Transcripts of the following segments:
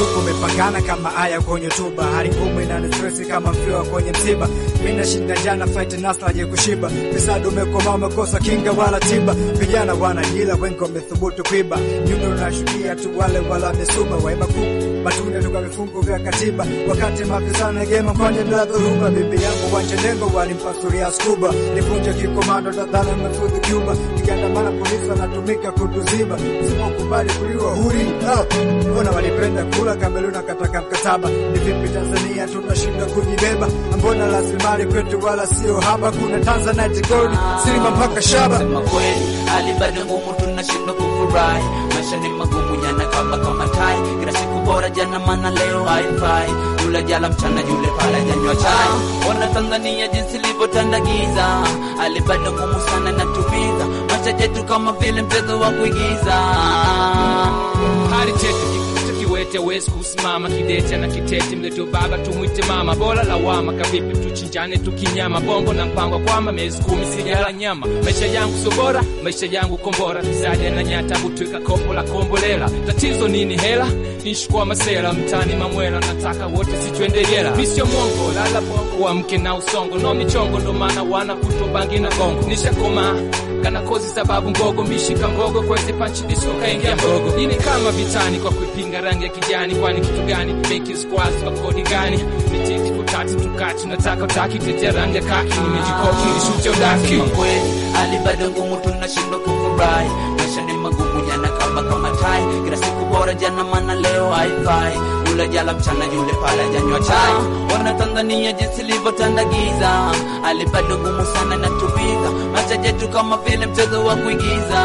msuko umepangana kama aya kwenye tuba, hali ngumu inani stress kama mfiwa kwenye msiba. Mimi nashinda jana fight nasla je kushiba, fisado umekoma umekosa kinga wala tiba. Vijana wanajila wengi wamethubutu kuiba, nyundo unashukia tu wale wala mesuba waiba kuku matunda toka vifungu vya katiba, wakati mafisana gema kwanje bila dhuruba. Bibi yangu wanjenengo walimpasuria skuba, nivunje kikomando tadhana mefudhi Cuba, nikiandamana polisi wanatumika kutuziba, usipokubali kuliwa huri mbona walipenda kula Kameruna kataka mkataba. Ni vipi Tanzania tunashinda kujibeba? Mbona rasilimali kwetu wala sio haba? Kuna Tanzanite gold silima mpaka shaba. Sema kweli, hali bado ngumu, tunashindwa kufurahi. Maisha ni magumu, yana kamba kama tai. Kila siku bora jana, mana leo haifai. Yule jala mchana, yule pala janywa chai. Ona Tanzania jinsi ilivyotanda giza, hali bado ngumu sana, natumiza maisha yetu kama vile mchezo wa kuigiza. hali tete kikuta kiwete wezi kusimama kidete na kitete mleto baba tumwite mama bora lawama kavipi tuchinjane tukinyama bongo na mpango kwamba miezi kumi sijala nyama maisha yangu sio bora maisha yangu kombora kizaja na nyata butwika kopo la kombolela tatizo nini hela nishukua masela mtani mamwela nataka wote sichwende jela misio mwongo lala bongo wa mke na usongo no michongo ndo maana wana kutobangi na gongo nishakoma kana kozi sababu mbogo mishika mbogo kwezi panchi disco kaingia mbogo ini kama vitani kwa kuipinga rangi ya kijani kwani kitu gani beki squads kwa kodi gani mititi kutati tukati nataka utaki tetea rangi ya kaki nimejikoki nishute udaki Sema kweli, hali bado ngumu, tunashindwa kufurahi. Maisha ni magumu, yana kamba kama tai. Kila siku bora jana, mana leo haifai. Yule jala mchana, yule pala janywa chai. Ona Tanzania jinsi ilivyotanda giza, hali bado ngumu sana, natumiza maisha yetu kama vile mchezo wa kuigiza.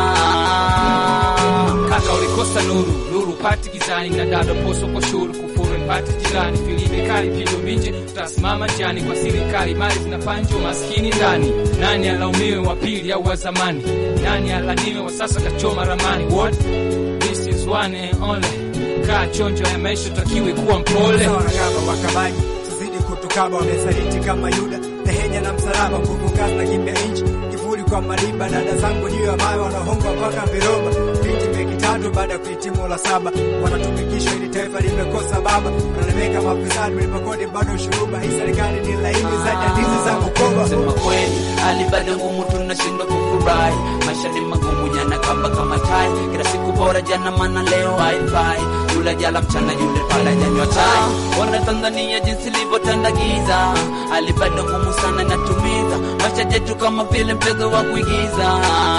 kaka ulikosa nuru nuru pati gizani na dada poso kwa shuru kufuru pati jirani filibe kali pigo vinje utasimama njani kwa serikali mali zinapanjwa maskini ndani nani alaumiwe wa pili au wa zamani nani alaniwe wa sasa kachoma ramani what this is one and only kaa chonjo ya maisha takiwe kuwa mpole Sawa na kama wakabaji tuzidi kutukaba, wamesaliti kama Yuda Nehenya na msalaba, nguvu kazi na kimbia inchi kivuli kwa maliba. Dada zangu juu ya mawe wanahongwa mpaka viroba, binti beki tatu baada ya kuhitimu la saba, wanatumikishwa ili taifa limekosa baba, wanalemeka mafisadi mlipa kodi bado shuruba. Hii serikali ni laini zaidi ya ndizi za Bukoba. Sema kweli, hali bado ngumu, tunashindwa kufurahi. Maisha ni magumu, yana kamba kama tai. Kila siku bora jana, mana leo haifai. Yule jala mchana, yule pala janywa chai. Ona Tanzania jinsi ilivyotanda giza, hali bado ngumu sana, natumiza maisha yetu kama vile mchezo wa kuigiza.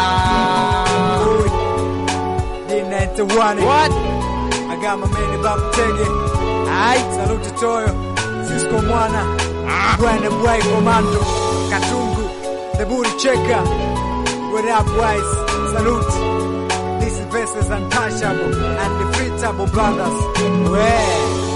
D91 what I got my man Babu Tege. Aight, salute Toyo, Cisco Mwana, Bwana Boy Commando, Katungu, The Booty Checker. What up, boys? Salute. This is versus untouchable and defeatable brothers. Well.